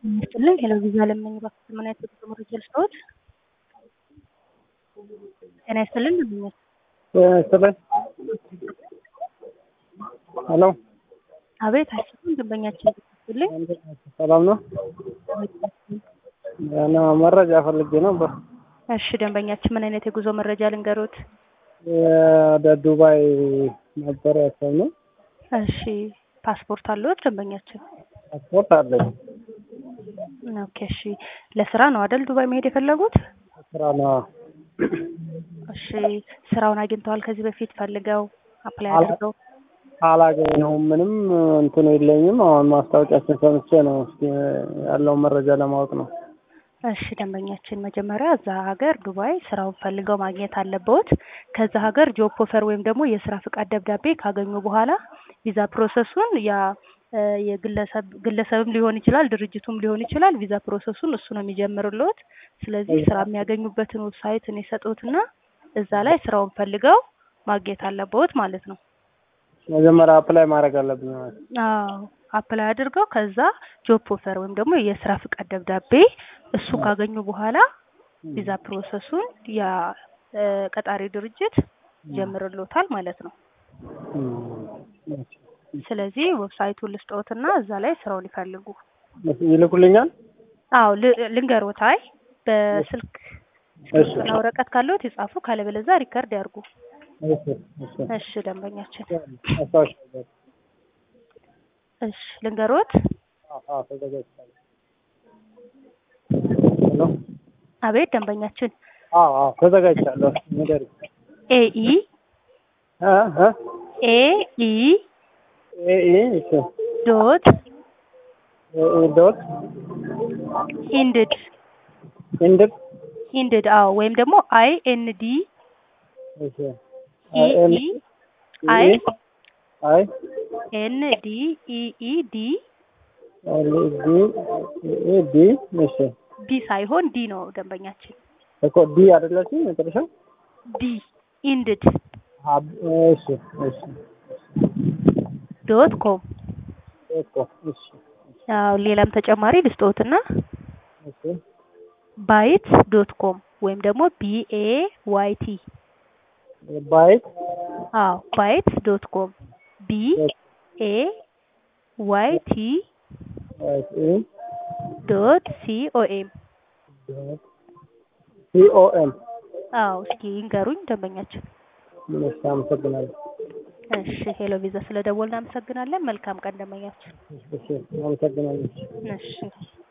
ይስጥልኝ ሄሎ ቪዛ ለምኝ እባክዎት ምን አይነት የጉዞ መረጃ ልስጥዎት? ጤና ይስጥልኝ እንደምን ዋሉ? ጤና ይስጥልኝ። ሄሎ አቤት አይሰማም ደንበኛችን ይስጥልኝ ሰላም ነው? እና መረጃ ፈልጌ ነበር። እሺ ደንበኛችን ምን አይነት የጉዞ መረጃ ልንገሮት? ወደ ዱባይ ነበር ያሰብነው። እሺ ፓስፖርት አለዎት ደንበኛችን? ፓስፖርት አለኝ። ኦኬ እሺ ለስራ ነው አይደል ዱባይ መሄድ የፈለጉት? ስራ ነው። እሺ ስራውን አግኝተዋል ከዚህ በፊት ፈልገው አፕላይ አላ- አድርገው? አላገኘሁም። ምንም እንትን የለኝም። አሁን ማስታወቂያችን ሰምቼ ነው እስኪ ያለውን መረጃ ለማወቅ ነው። እሺ ደንበኛችን መጀመሪያ እዛ ሀገር ዱባይ ስራውን ፈልገው ማግኘት አለብዎት። ከዛ ሀገር ጆብ ኦፈር ወይም ደግሞ የስራ ፍቃድ ደብዳቤ ካገኙ በኋላ ቪዛ ፕሮሰሱን ያ እ የግለሰብ ግለሰብም ሊሆን ይችላል ድርጅቱም ሊሆን ይችላል ቪዛ ፕሮሰሱን እሱ ነው የሚጀምርልዎት። ስለዚህ ስራ የሚያገኙበትን ዌብሳይት እኔ ሰጥዎትና እዛ ላይ ስራውን ፈልገው ማግኘት አለብዎት ማለት ነው። መጀመሪያ አፕላይ ማድረግ አለብኝ ማለት ነው። አዎ አፕላይ አድርገው ከዛ ጆብ ኦፈር ወይም ደግሞ የስራ ፍቃድ ደብዳቤ እሱ ካገኙ በኋላ ቪዛ ፕሮሰሱን ያ እ ቀጣሪ ድርጅት ይጀምርልዎታል ማለት ነው። እም፣ ስለዚህ ዌብሳይቱን ልስጥዎትና እዛ ላይ ስራውን ይፈልጉ። እሺ፣ ይልኩልኛል? አዎ ል- ልንገሮት። አይ በስልክ እሺ እስክሪብቶና ወረቀት ካለዎት ይጻፉ፣ ካለበለዚያ ሪከርድ ያርጉ። እሺ እሺ እሺ ደንበኛችን፣ አስታውሻለሁ። እሺ ልንገሮት። አዎ አዎ ተዘጋጅቻለሁ። ሄሎ አቤት ደንበኛችን፣ አዎ አዎ ተዘጋጅቻለሁ። ንገሪኝ። ኤኢ እ እ ኤኢ ኤ ኢ እሺ ዶት ኤ ኢ ዶት ኢንድድ ኢንድድ ኢንድድ አዎ ወይም ደግሞ አይ ኤን ዲ እሺ አይ ኤን ኢኢ አይ አይ ኤን ዲ ኢኢ ዲ ኤል ዲ ኤ ዲ እሺ ዲ ሳይሆን ዲ ነው ደንበኛችን። እኮ ዲ አይደለችም መጨረሻ ዲ ኢንድድ አብ እሺ እሺ ዶት ኮም እኮ እሺ አዎ ሌላም ተጨማሪ ልስጥዎትና እሺ ባይት ዶት ኮም ወይም ደግሞ ቢኤ ዋይ ቲ ባይት አዎ ባይት ዶት ኮም ቢ ኤ ዋይ ቲ ባይት ኢ ዶት ሲኦኤም ዶት ሲ ኦ ኤም አዎ እስኪ ይንገሩኝ ደንበኛችን። እሺ አመሰግናለሁ። እሺ ሄሎ ቪዛ ስለደወልን እናመሰግናለን። መልካም ቀን ደንበኛችን። እሺ አመሰግናለሁ። እሺ